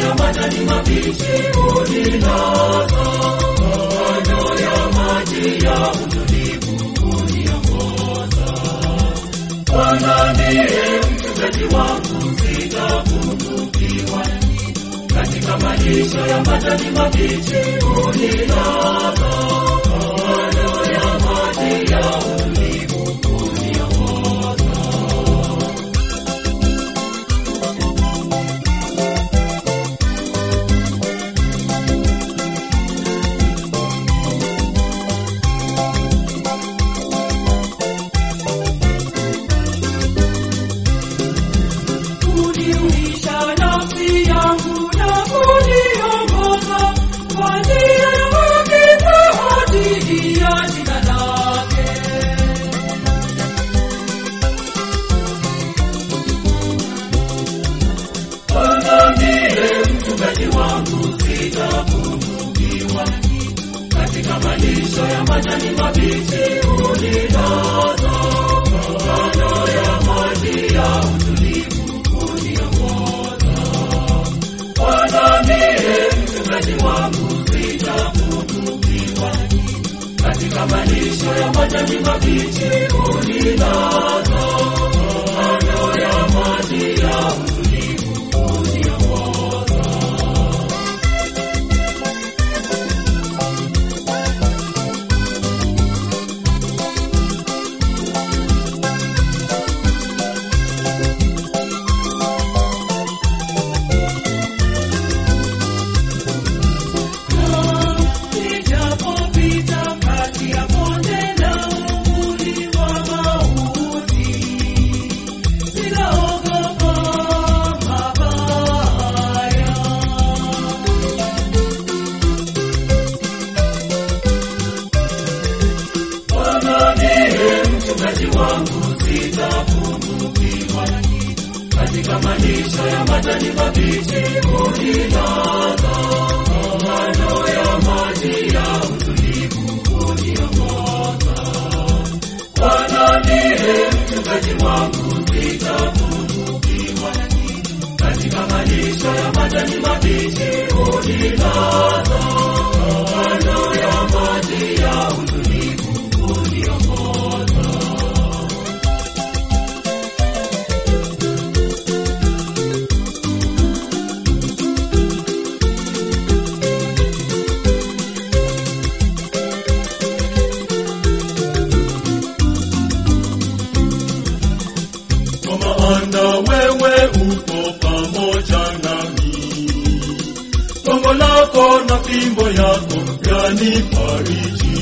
ya majani mabichi unilaza kando ya maji ya utulivu uniongoza Bwana ndiye mchungaji wangu sitapungukiwa katika malisho ya majani mabichi unilaza kando ya maji ya utulivu uniongoza kuniuisha nafsi yangu na kuniongoza kwa njia ya haki kwa ajili ya jina lake. Bwana ndiye mchungaji wangu, sitapungukiwa katika malisho ya majani mabichi unilaza kando ya maji ya utulivu uniongoza. Bwana ndiye mchungaji wangu, sitapungukiwa katika malisho ya majani mabichi unilaza kando ya maji ya utulivu uniongoza. Nijapopita kati ya bonde la uvuli wa mauti, sitaogopa mabaya. Bwana ndiye mchungaji wangu, sitapungukiwa katika malisho ya majani mabichi unilaza kando ya maji ya utulivu uniongoza. Bwana ndiye mchungaji wangu, sitapungukiwa katika malisho ya majani mabichi unilaza kando ya maji ya utulivu uniongoza. kwa maana wewe uko pamoja nami. Gongo lako na fimbo yako yanifariji.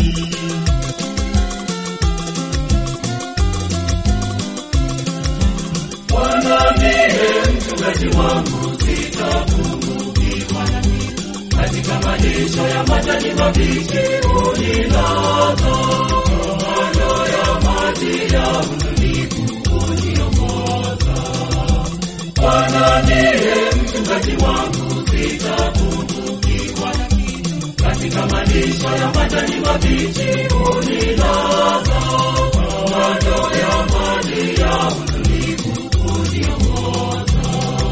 Bwana ndiye mchungaji wangu, sitapungukiwa katika malisho ya majani mabichi unilaza kando ya maji ya utulivu uniongoza. Bwana ndiye mchungaji wangu, sitapungukiwa katika malisho ya majani mabichi unilaza kando ya maji ya utulivu uniongoza.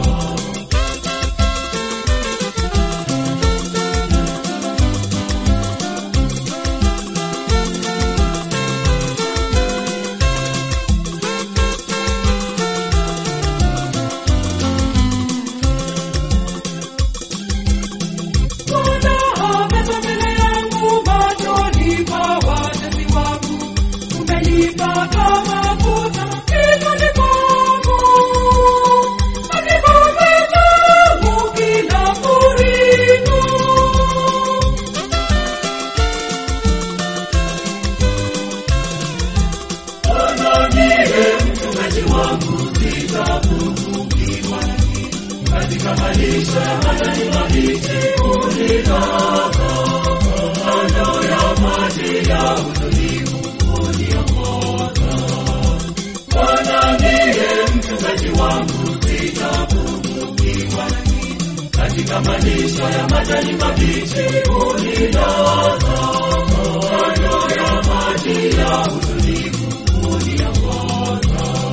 Bwana ameza mbele yangu machoni pa watesi wangu, umenipaka mafuta kichwani pangu, na kikombe changu kinafurika. Bwana ndiye mchungaji wangu, sitapungukiwa katika malisho ya majani mabichi unilaza kando ya maji ya utulivu uniongoza. Bwana ndiye mchungaji wangu, sitapungukiwa katika malisho ya majani mabichi unilaza kando ya maji ya utulivu uniongoza.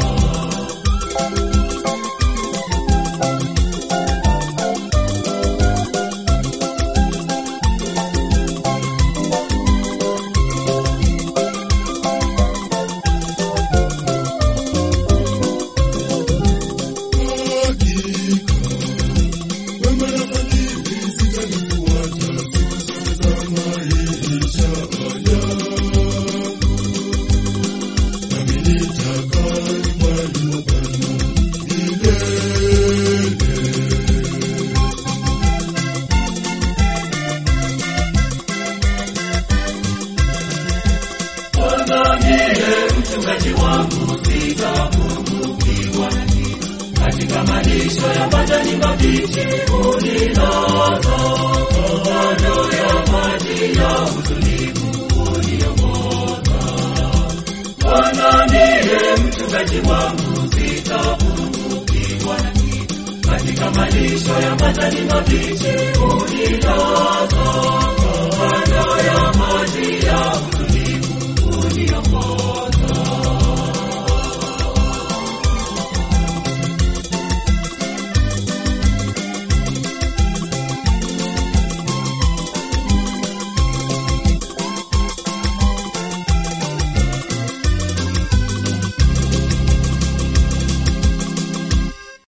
mchungaji wangu sitapungukiwa na kitu. Katika malisho ya majani mabichi unilaza, kando ya maji ya utulivu uniongoza. Bwana ndiye mchungaji wangu, sitapungukiwa na kitu. Katika malisho ya majani mabichi unilaza,